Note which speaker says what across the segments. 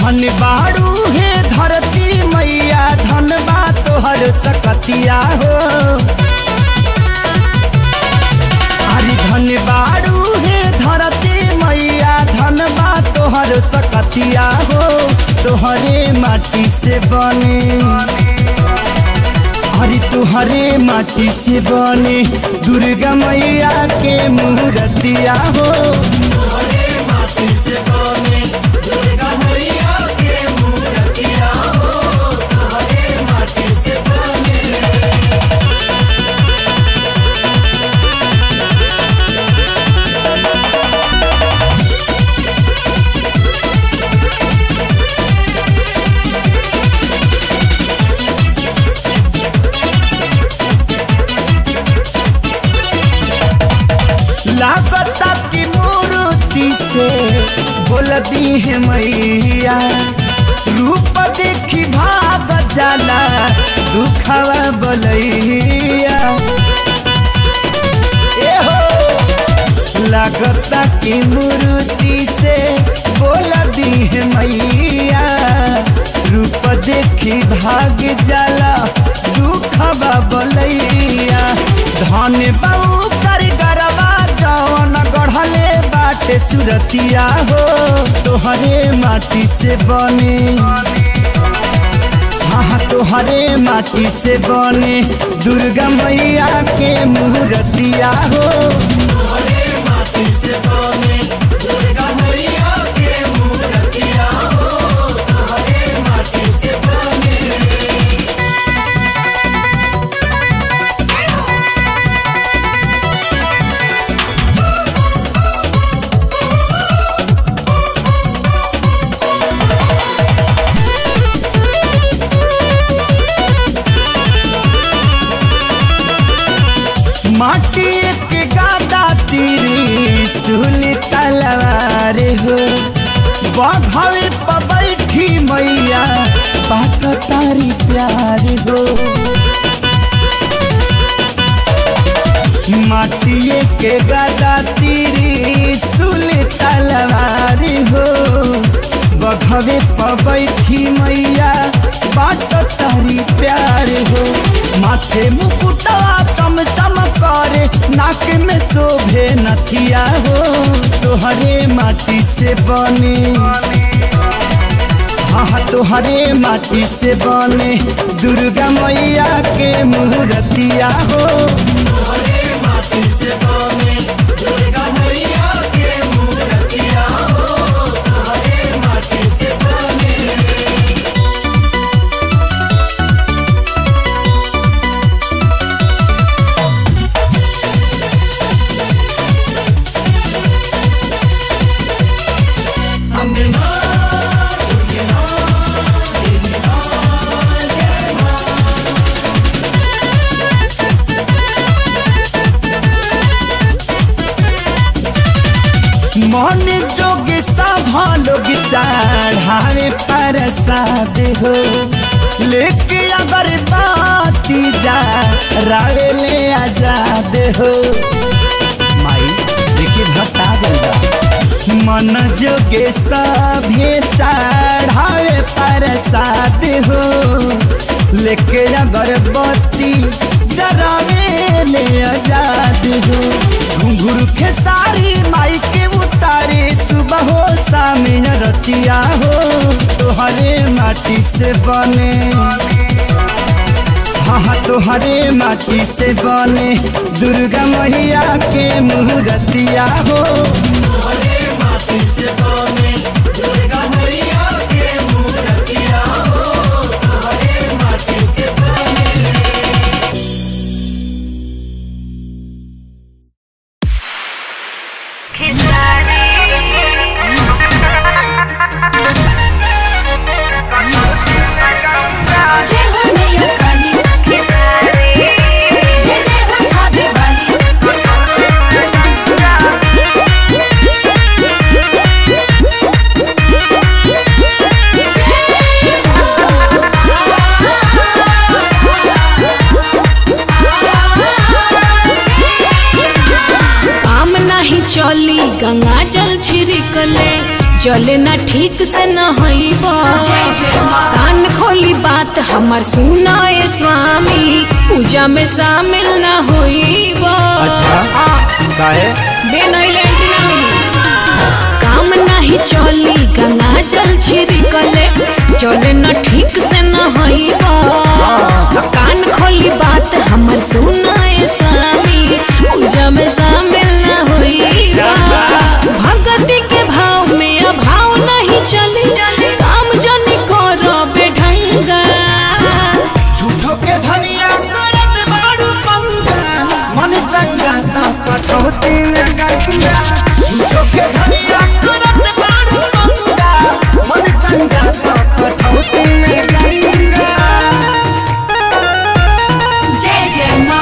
Speaker 1: धन बाड़ू हे धरती मैया धन बा तोहर सकतिया हो अरे धन बाड़ू हे धरती मैया धन बा तोहर सकतिया हो तोहरे माटी से बने अरे तुहरे माटी से बने दुर्गा मैया के मूर्तिया हो लागता की मूर्ति से बोल दी है मैया रूप देखी भाग जाला दुखवा बोलैया ए हो लागता की मूर्ति से बोल दी है मैया रूप देखी भाग जाला दुखवा बोलैया धन बाबू कर गरबा जवन गढ़ले बाटे सुरतिया हो तोहरे माटी से बने हाँ तोहरे माटी से बने दुर्गा मैया के मूर्तिया हो माटी के गादा तीरी सुली तलवार हो बघवे पर बैठी मैया बात तारी प्यार हो माटिए के गादा तीरी सुली तलवार हो बघवे पर बैठी मैया बात तारी प्यार हो माथे मुकुटवा चम चम करे नाक में शोभे नथिया हो तोहरे माटी से बने हाँ तोहरे माटी से बने दुर्गा मैया के मूर्तिया हो मन जोग सभा लोग चढ़ावे प्रसाद हो लेके अगर बाती जा रावे ले आजाद हो माई देखिए भट्टा गंगा मन जोगे सभे चढ़ावे प्रसाद हो लेके अगरबत्ती जरावे ले आजाद हो घुंघरू खेसारी माई के उतारे सुबह हो शाम रतिया हो तोहरे माटी से बने हाँ तोहरे माटी से बने दुर्गा मैया के मूर्तिया हो
Speaker 2: जय हो मैया काली जय जय हो भाभी वाली
Speaker 3: चले ना ठीक से न हईब
Speaker 2: जय जय माँ।
Speaker 3: कान खोली बात हमर सुनाए स्वामी पूजा में शामिल न होईब
Speaker 1: काहे
Speaker 3: बे नहीं लेती ना मिली काम नहीं चली गंगा जल छिड़कले चले न ठीक से न हईब कान खोली बात हमर सुनाए स्वामी पूजा में शामिल न होईब भगति के भाव में अभाव नहीं चली काम जनी करो बेढंगा
Speaker 1: झूठो के धनिया करत बाड़ू पंगा मन चंगा ता कटौती में गंगा झूठो के धनिया करत बाड़ू पंगा मन चंगा ता कटौती में गंगा
Speaker 2: जय जय माँ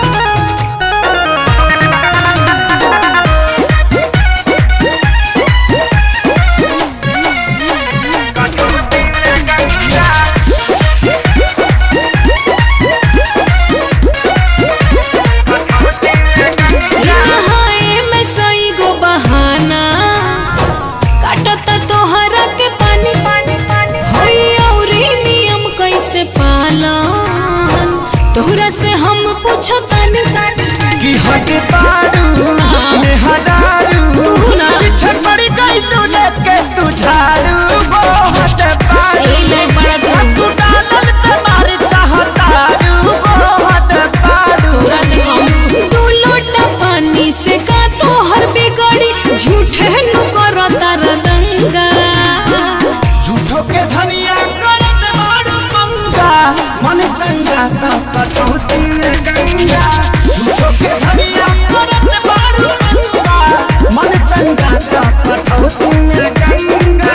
Speaker 3: नहाए में सई गो बहाना काटता तोहरा के पानी होई औरी नियम कैसे पालन तोहरा से हम पूछतानी
Speaker 1: कि हट बाड़ू में हदारू
Speaker 3: तू ना।
Speaker 1: पीछे पड़ी गई तू लेके तू झाड़ू वो हट बाड़ू
Speaker 3: ए ले बड़ा तू
Speaker 1: तू डालल पे मारी चाहतारू वो हट बाड़ू
Speaker 3: तोहरा से कम तू लोटा पानी से का तोहर बिगड़ी झूठे नु करता रदंगा
Speaker 1: झूठो के धनिया करत मारू पंगा मन चंगा ता कटौती में गंगा झूठो के धनिया करत मारू पंगा मन चंगा ता कटौती में गंगा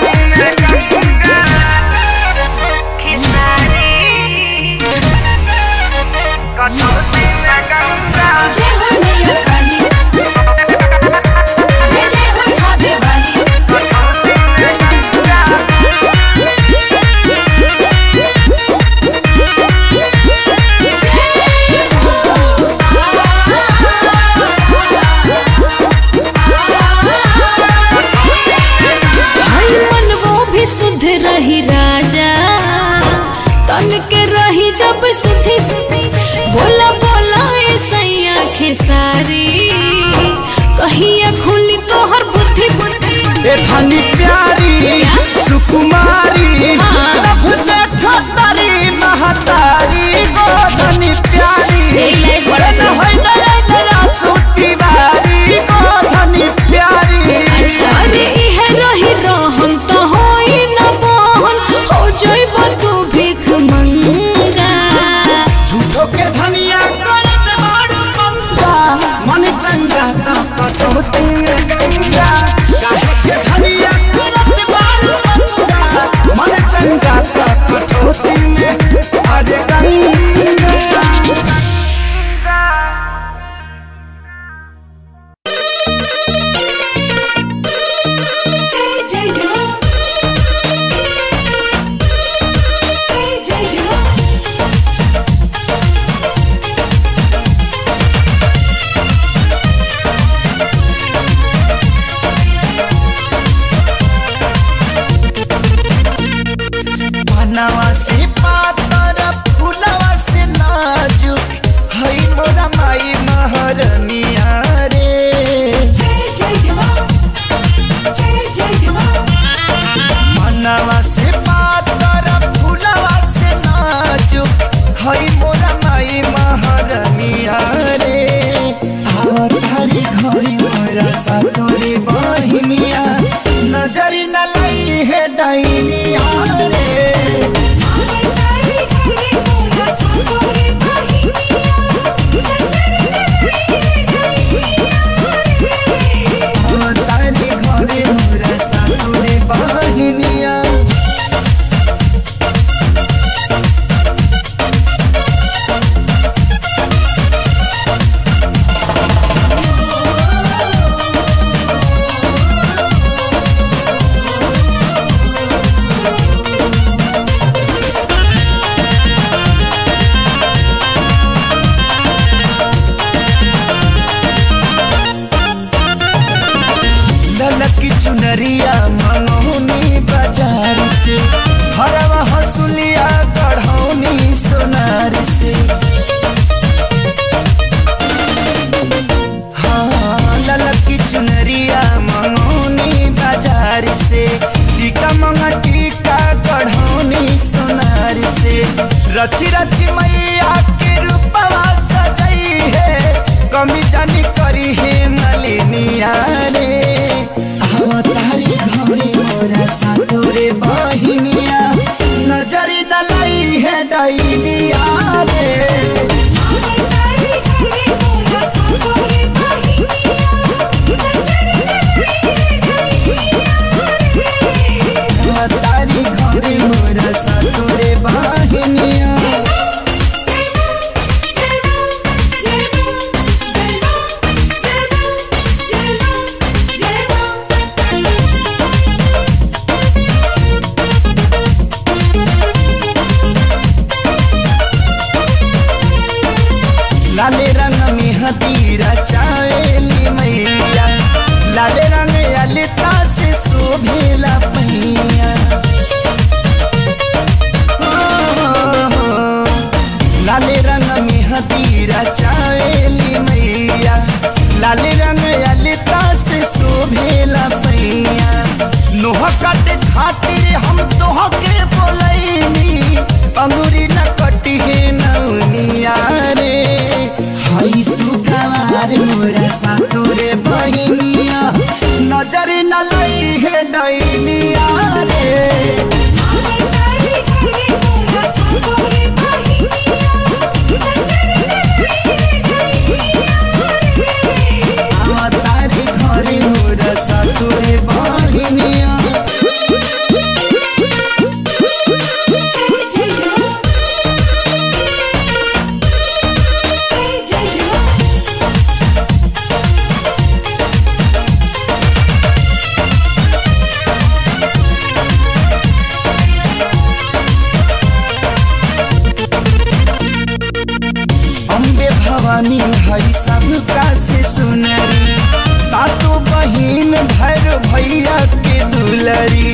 Speaker 2: जय हो मैया काली जय जय हो खावे वाली
Speaker 3: हर मन वो भी शुद्ध रही राजा तन के रही जब सुधी बोला बोला ए सैया खेसारी कहिया खुली तोहर बुद्धि बुद्धि
Speaker 1: ए धनी प्यारी सुकुमारी
Speaker 3: हाँ।
Speaker 1: प्रभु देखो तारी महतारी गो धनी प्यारी
Speaker 3: ए ले बड़ा
Speaker 1: न
Speaker 3: तू।
Speaker 1: होई नया नया सूती बारी गो धनी प्यारी
Speaker 3: अच्छा अरे इहे रही रहन तो होई न बहन हो जइब तू भीख मंगा
Speaker 1: झूठो के धनिया करत मारू पंगा मन चंगा ता कटौती में गंगा काहे के धनिया करत मारू पंगा मंगटी का गढ़ौनी सोनार से रची रची मैया के रूपवा सजई है कमी जानी करी है मलिनिया रे अवतारी घरे मोरा सातोरे बहिनिया नजरी न लई है डैनिया रे अवतारी घरे मोरा सातोरे बहिनिया लाले रंग में हदीरा चावेली मैया लाले रंग ललिता से शोभेला पहिया लाले रंग में हदीरा चावेली मैया लाले रंग ललिता से शोभेला पहिया नोह काटे खातिर हम तोह के बोलैनी अंगूरी न कटी है नौनिया रे हई सुखवार मोरा सातोरे बहिनिया नजर न लई है डैनिया रे तारी घरे मोरा सातोरे बहिनिया अम्बे भवानी हई सबका से सुनरी सातों बहिन भैर भैया के दुलरी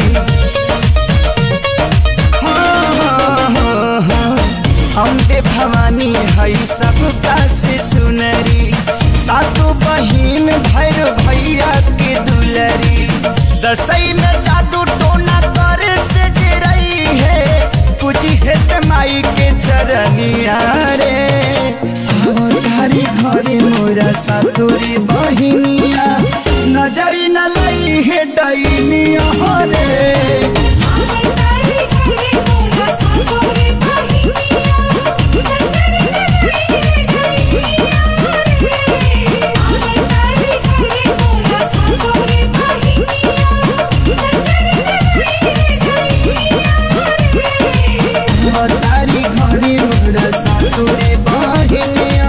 Speaker 1: हाँ, हाँ, हाँ, हाँ। अम्बे भवानी हई सबका से सुनरी सातों बहिन भैर भैया के दुलरी दसई में जादू टोना करे से डरई है कुछ हेत माई के चरनिया रे अवतारी घरे मोरा सातोरी बहिनिया नजरी न लई है डैनिया रे अवतारी घरे मोरा सातोरी बहिनिया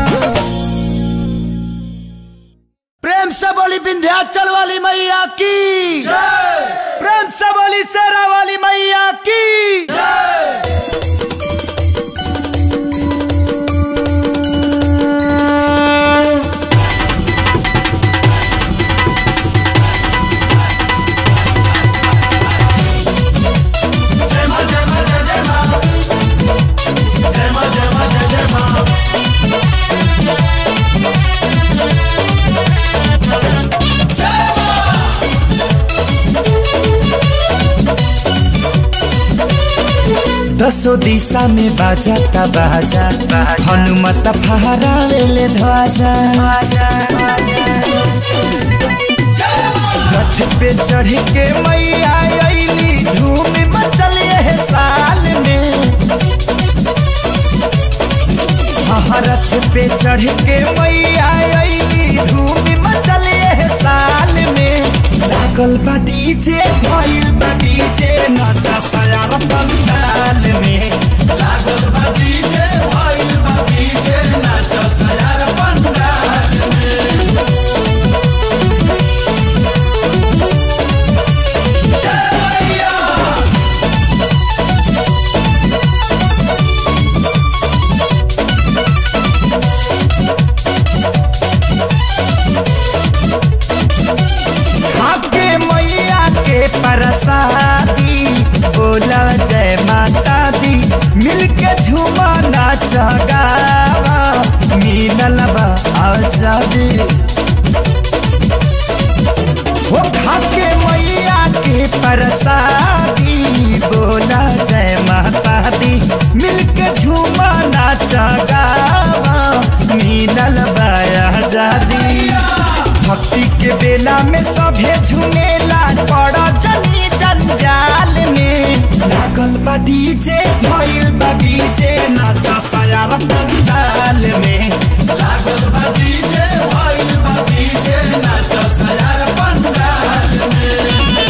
Speaker 1: प्रेम से बोली विंध्याचल वाली मैया की प्रेम से बोली शेरा वाली मैया की दसो दिशा में बाजा ता बाजा हनुमत फहरावेले ध्वजा रथ पे चढ़ के मैया अइली धूम मचल है साल में हाँ, रथ पे चढ़ के मैया अइली धूम मचल है साल में लागल बा डीजे भइल बा डीजे नचा सयार पंडाल में लागल बा डीजे भइल बा डीजे नचा सयार पंडाल में खाके मैया के प्रसादी बोला जय माता दी मिलके झूमा नाच गावा मिलल बा आजादी हो खाके मैया के प्रसादी में सभे झुमेला पड़ जनी जंजाल में लागल बा डीजे भइल बा डीजे नाचा सयार पंडाल में लागल बा डीजे भइल बा डीजे नाचा सयार पंडाल में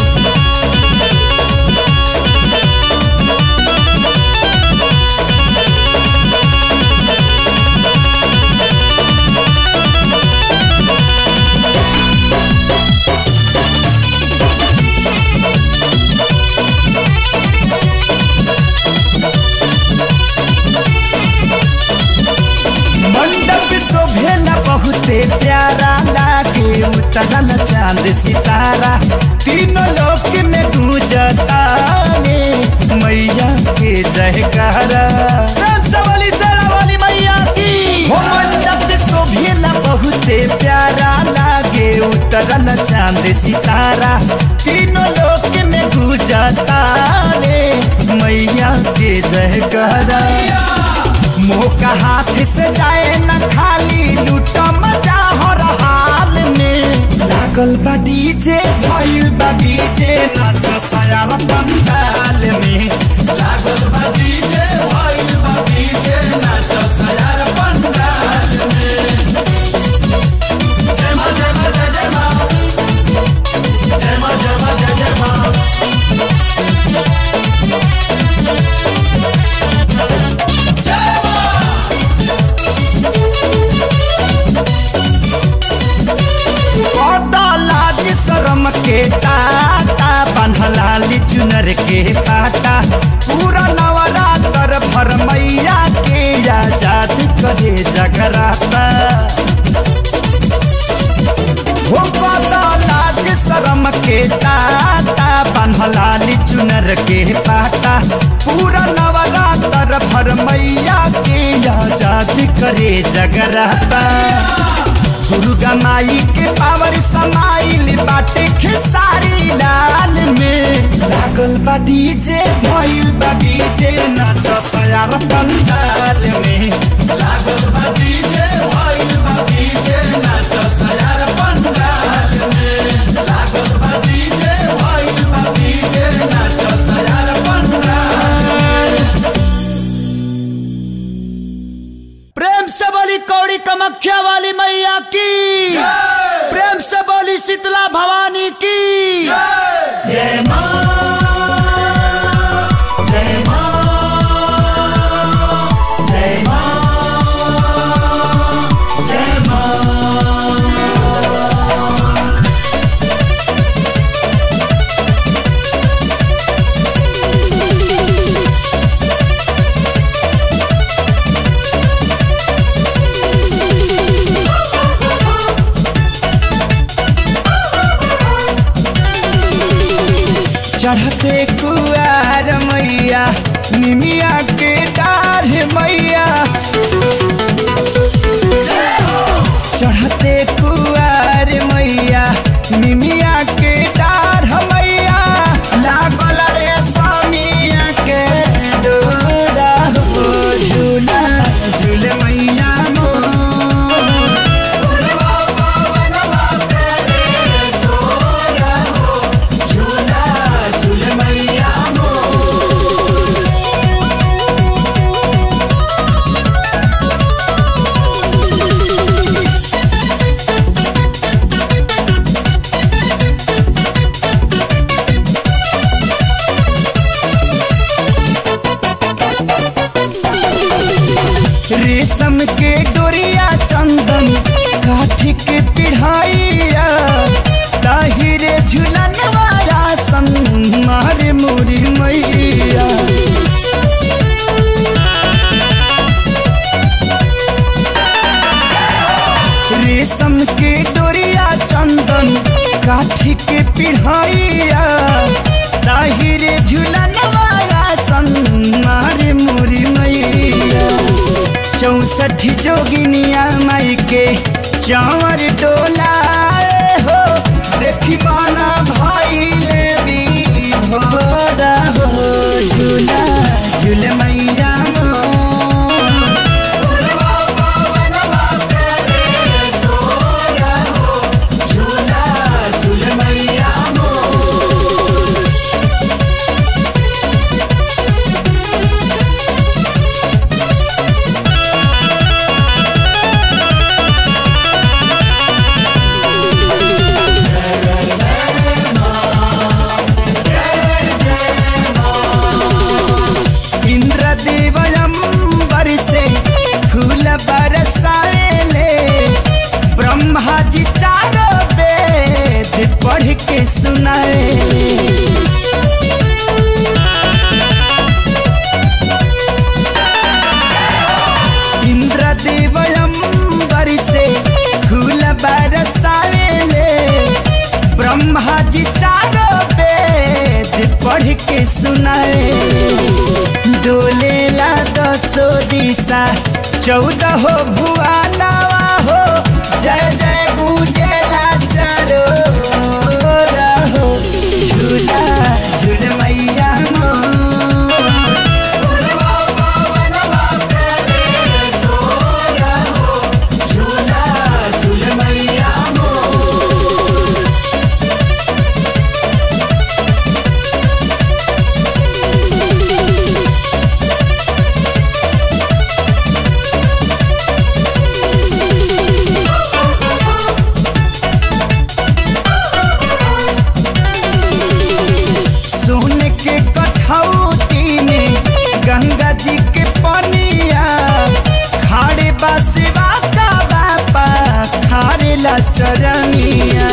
Speaker 1: मंडप शोभेला बहुते प्यारा लागे उतरल चांद सितारा तीनों लोक में गूंजता रे मैया के जयकारा वाली वाली मैया की हो मंडप शोभेला बहुते प्यारा लागे उतरल चांद सितारा तीनों लोक में गूंजता रे मैया के जयकारा मोह हाथ से जाए न खाली लूट मजा हो हाल में लागल बा डीजे भइल बा डीजे नाच सयार पंडाल में लागल बा डीजे भइल बा डीजे नाच सयार पंडाल में जय मां जय मां जय जय मां जय मां जय मां जय जय मां लाज शरम के टाटा बन्हलाली चुनर के पाटा पूरा नवरात्र भर मैया के आजाद करे जगराता हो पता लाज शरम के टाटा बन्हलाली चुनर के पाटा पूरा नवरात्र भर मैया के आजाद करे जगराता दुर्गा माई के पावर समाइल बाटे खेसारी लाल में लागल बा डीजे भइल बा डीजे नाच सयार पंडाल में लागल बा डीजे भइल बा डीजे नाच सयार पंडाल में लागल बा डीजे भइल बा डीजे नाच सयार पंडाल प्रेम से बोली कौड़ी कमख्या वाली मैया की प्रेम से बोली शीतला भवानी की जय मां जय मां जय मां जय मां चढ़ते कुआर मैया निमिया के डार मैया चढ़ते कुआर मैया निमिया के डार मैया लागल रे स्वामिया के डोरा हो झूला झूल मैया मोर रेशम के डोरिया चंदन काठी के पिढ़ाइया ताहिरे झुलन वाला सन मारे मोरी मैया रेशम के डोरिया चंदन काठी के पिढ़ाइया ताहिरे झुलन वाला सन मारे मोरी मैया चौसठ जोगिनिया माई के चावर डोला हो देखी माना भाई ले भी भोरा हो झूला झूल मैया मोर। झूला के सुनाए डोलेला दसो दिशा चौदह हो भुआ नवा हो जय जय गुजेला चारो रहो झूला झूल मैया मोर। सोन के कठौती में गंगा जी के पनिया खाड़े बसवा का बापा खारे ला चरनिया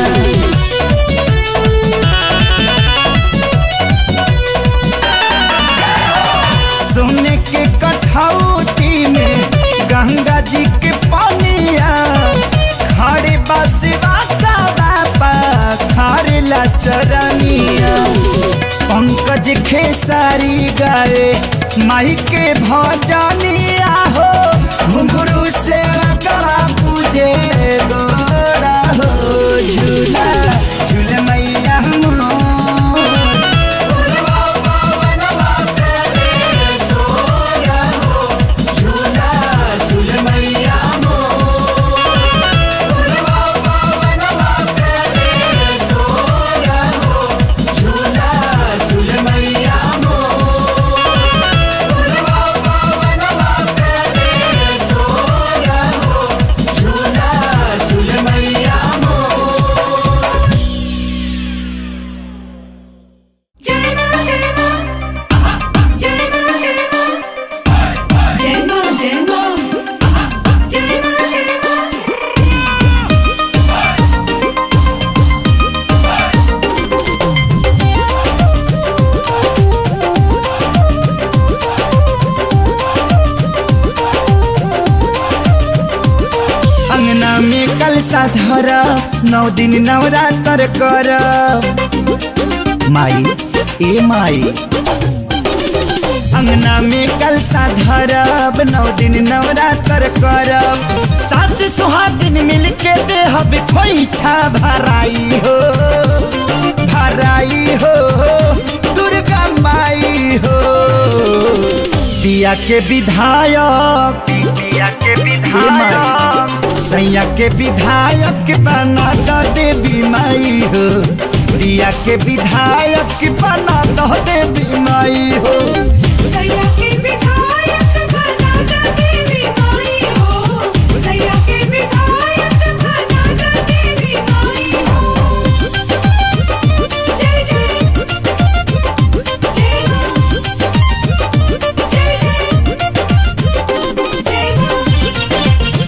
Speaker 1: सोने के कठौती में गंगा जी के पनिया खाड़े बसवा का बापा खारे ला चरनिया पंकज खेसारी गाए माई के भजनिया हो घुंघरू से गला पूजे गोरा हो झूला झूल मैया मोर।
Speaker 2: जय मां जय मां जय मां जय मां जय मां जय मां जय मां जय मां
Speaker 1: अंगना में कलसा धर नौ दिन नवरात्र कर माई ए माई अंगना में कलसा धरब नौ दिन नवरात्र करब सात सुहागिन मिल के देहब खोइछा भराई हो भराई हो दुर्गा माई हो पिया के विधायक पिया के विधायक सैया के विधायक बना दो देवी माई हो प्रिया के विधायक बना दो देवी माई हो
Speaker 2: सैया के विधायक बना द देवी माई हो सैया के विधायक बना द देवी माई हो जय जय जय जय जय जय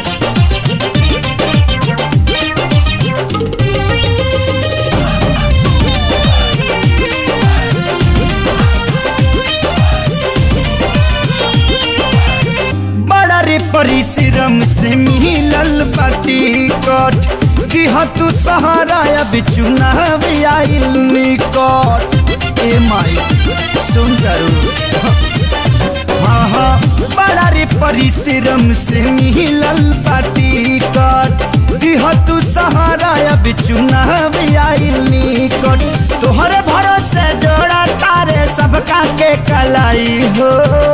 Speaker 1: बड़ा रे परिश्रम से मिलल बाटी कट कि तू सहारा अब चुनाव आइल निकट ए माई सुन करू हाँ हाँ बड़ा रे परिश्रम से मिलल बाटी कट कि तू सहारा अब चुनाव आइल निकट तोहरे भरोसे जोड़ा तारे सबका के कलाई हो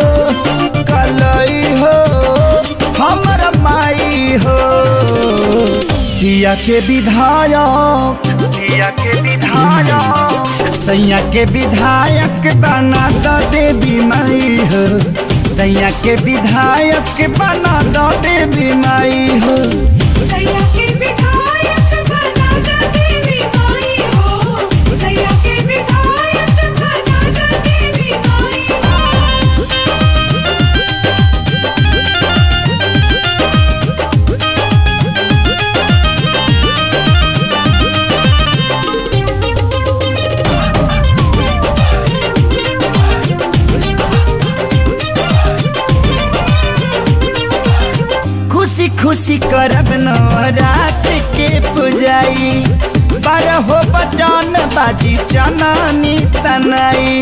Speaker 1: कलाई हो हमर माई हो किया के विधायक किया के विधायक सैया के विधायक बना दो देवी माई हो सैया के विधायक बना दो देवी माई हो
Speaker 2: सैया के विधायक बना द देवी माई हो सैया के विधायक बना द देवी माई हो
Speaker 1: खुशी खुशी करब नवरात के पुजाई बारह बजान बाजी चनानी तनाई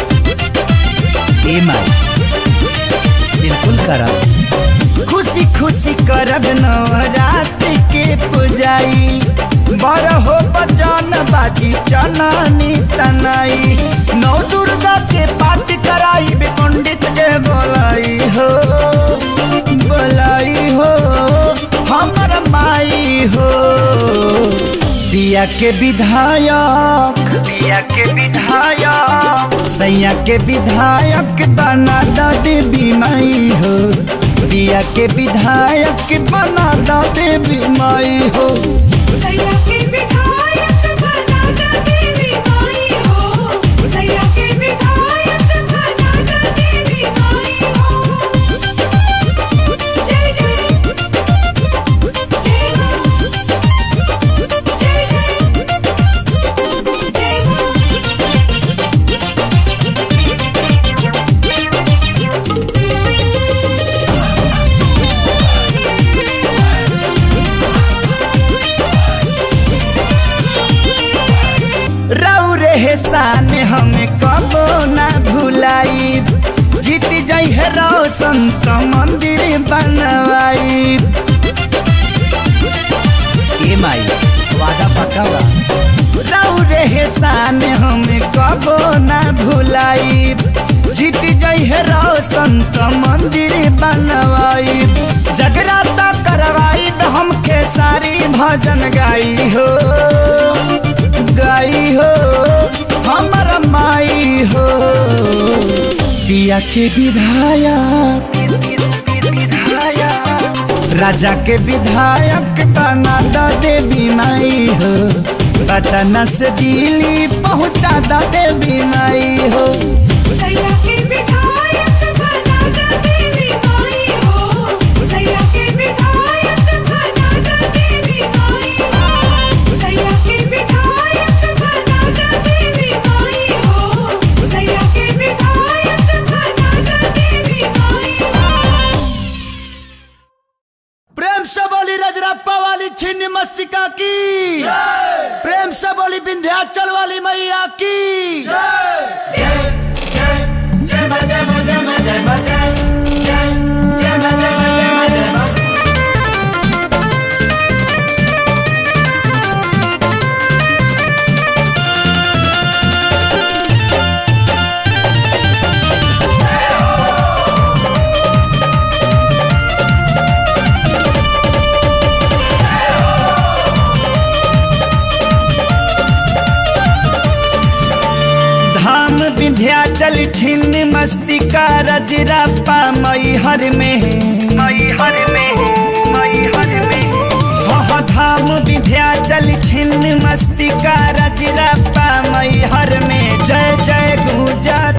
Speaker 1: ए माई बिल्कुल करब खुशी खुशी करब नवरात्र के पुजाई बारह बजान बाजी चनानी तनाई नौ दुर्गा के पाठ कराई बे पंडित के बोलाई हो बोलाई हो हमर माई हो दिया के विधायक दिया के विधायक सैया के विधायक बना द देवी माई हो दिया के विधायक बना द देवी माई हो
Speaker 2: सैया के विधायक बना द देवी माई हो सैया के विधायक बना द देवी माई हो जय जय जय जय जय जय
Speaker 1: रऊ रे शान हमें कबो ना भुलाई जीत जाई है रोशन तो मंदिर बनवाई ए माई वादा पक्का बा रऊ रे शान हमें कबो ना भुलाई जीत जाई है रोशन तो मंदिर बनवाई जगराता करवाई हमके सारी भजन गाई हो गाई हो हमर माई हो दिया के विधायक राजा के विधायक बना द देवी माई हो पटना से दिल्ली पहुंचा द देवी माई हो
Speaker 2: सैया के विधायक बना द देवी माई हो सैया के विधायक बना द देवी माई हो सैया के विधायक बना द देवी माई हो सैया के विधायक बना द देवी माई हो
Speaker 1: प्रेम से बोली रजरप्पा वाली छिन्न मस्तिका की प्रेम से बोली विंध्याचल वाली मैया की धाम विंध्याचल छिन्न मस्तिका रजरप्पा मैहर में मैहर में मैहर में वह धाम विंध्याचल छिन्न मस्तिका रजरप्पा मैहर में जय जय गुजा